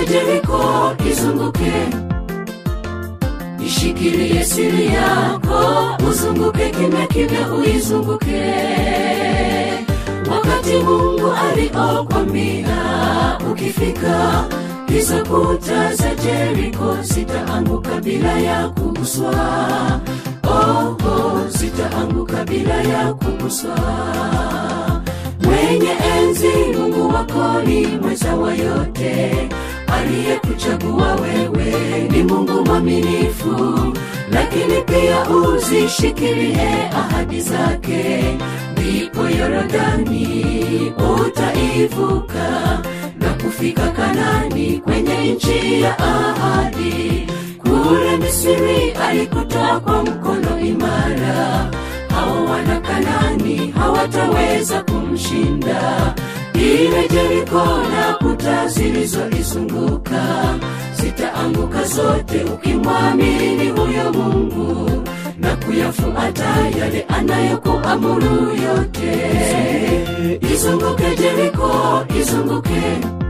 izunguke Jeriko, izunguke ishikilie siri yako, uzunguke kimya kimya, uizunguke wakati Mungu aliokwambia ukifika hizo kuta za Jeriko zitaanguka bila ya kuguswa. Oh, oh, zitaanguka bila ya kuguswa. Mwenye enzi Mungu wako ni mweza wa yote, aliyekuchagua wewe ni Mungu mwaminifu, lakini pia uzishikilie ahadi zake, ndipo Yorodani utaivuka na kufika Kanani kwenye nchi ya ahadi. Kule Misri alikutoa kwa mkono imara, hao wana Kanani hawataweza kumshinda. Ile Jeriko na kuta zilizoizunguka zitaanguka zote, ukimwamini huyo Mungu na kuyafuata yale anayokuamuru yote. Izunguke Jeriko, izunguke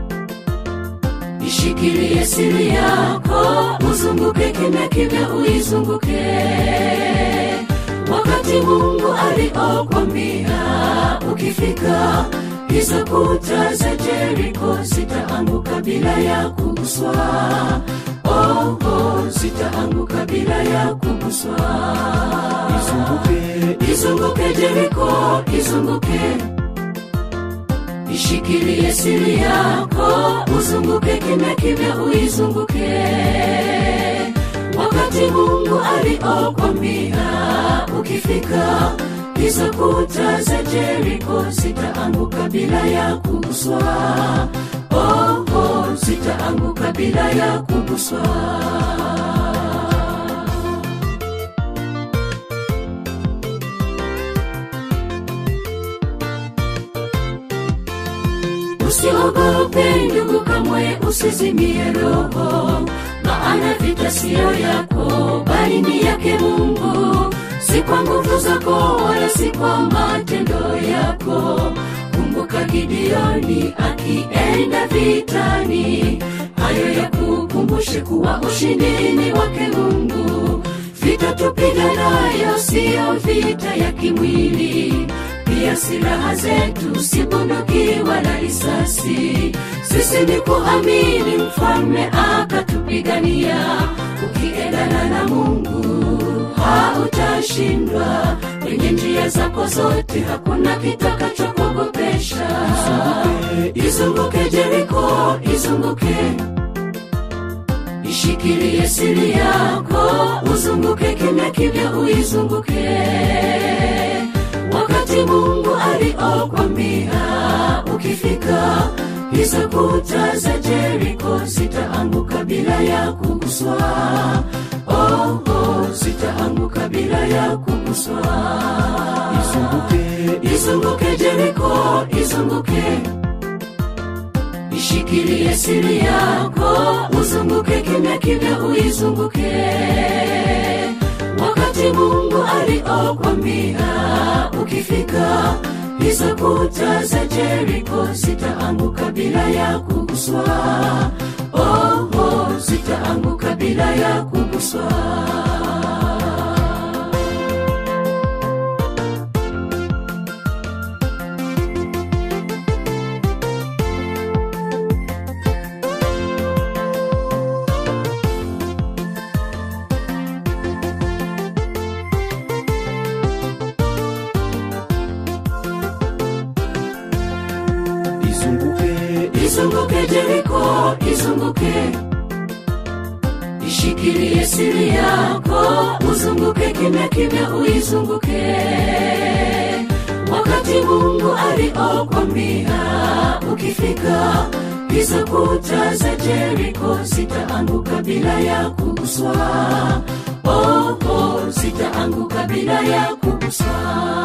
ishikilie siri yako, uzunguke kimya kimya, uizunguke wakati Mungu aliokwambia ukifika hizo kuta za Jeriko zitaanguka bila ya kuguswa. Oh, oh, zitaanguka bila ya kuguswa. izunguke Izunguke Jeriko, izunguke ishikilie siri yako, uzunguke kimya kimya, uizunguke wakati Mungu aliokwambia ukifika hizo kuta za Jeriko zitaanguka bila ya kuguswa. Oh, oh, zitaanguka bila ya kuguswa. Usiogope ndugu, kamwe usizimie roho, maana vita siyo yako, bali ni yake Mungu. Si kwa nguvu zako wala si kwa matendo yako. Kumbuka Gideoni akienda vitani, hayo ya kukumbushe kuwa ushindi ni wake Mungu. Vita tupiganayo siyo vita ya kimwili, pia silaha zetu si bunduki wala risasi. Sisi ni kuamini mfalme akatupigania. Ukiendana na Mungu hautashindwa. Kwenye njia zako zote hakuna kitakachokuogopesha. Izunguke Jeriko, izunguke ishikilie siri yako, uzunguke kimya kimya, uizunguke wakati Mungu aliokwambia ukifika hizo kuta za Jeriko zitaanguka bila ya kuguswa. Oh, oh, zitaanguka bila ya kuguswa. izunguke Izunguke Jeriko, izunguke ishikilie siri yako, uzunguke kimya kimya, uizunguke wakati Mungu aliokwambia ukifika hizo kuta za Jeriko zitaanguka bila ya kuguswa. Oh, oh, zitaanguka bila ya kuguswa. izunguke izunguke Jeriko, izunguke ishikilie siri yako, uzunguke kimya kimya, uizunguke wakati Mungu aliokwambia ukifika hizo kuta za Jeriko zitaanguka bila ya kuguswa. Oh, oh, zitaanguka bila ya kuguswa.